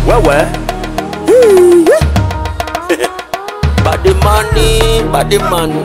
wewe body money body money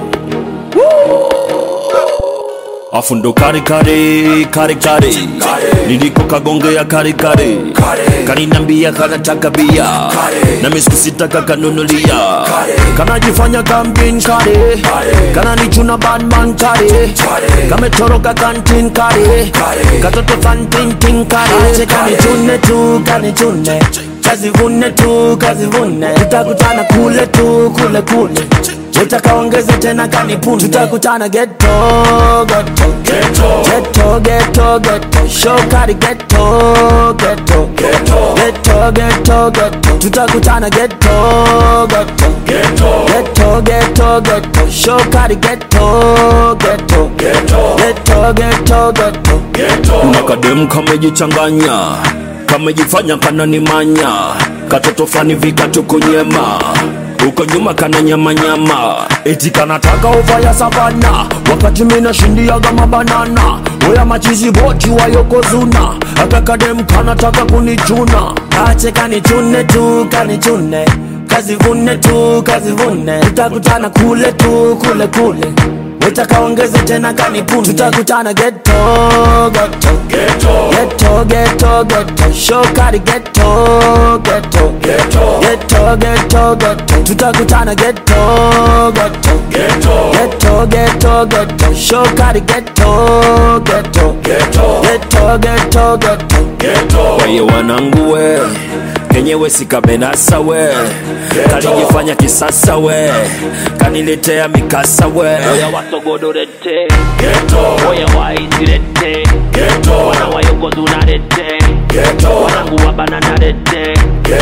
afu ndo kare kare kare kare niliko kagongea kare kare kaninambia kanataka bia na miskusitaka kanunulia kanajifanya kamjin kare kananichuna badman kare kametoroka kantin kare katoto fantintin kare kanichune tu kanichune kazivune tu kazivune tutakutana kule tu kule kule utakaongeze tena kanipuni tutakutana geto geto geto geto geto shokari geto geto geto geto geto tutakutana geto geto geto geto geto shokari geto geto geto geto geto kuna kademu kamejichanganya kamejifanya kananimanya katoto fani vikatukunyema huko nyuma kana nyamanyama eti kanataka ova ya savana wakati mina shindiaga mabanana oya machizi boti wayokozuna akakadem kanataka kunichuna ache kanichune tu kanichune kazivune tu kazivune tutakutana kule tu kule kule utakaongeze tena kanipuni tutakutana geto geto geto geto geto shokari geto geto geto geto geto tutakutana geto geto geto geto geto shokari geto geto geto geto geto weye wanangu we kenyewe sikabenasa we kalijifanya kisasa we kaniletea mikasa we oya wasogodorete oya waisirete wana wayokozunarete wanangu wabananarete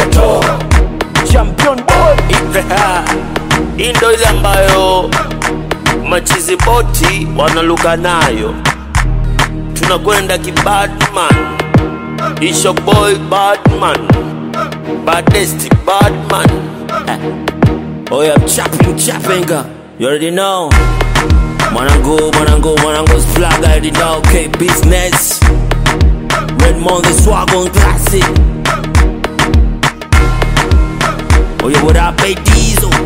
champion boy hii ndo ile ambayo machizi boti wanaluka nayo tunakwenda kibadman isho boy badman badesti badman Oh yeah, I'm chopping, chopping. uh, You already know. Mwanangu, mwanangu, mwanangu's flag, I already know. Okay, business. Redmond, the swag on classic. Oh yeah, what up, hey Diesel?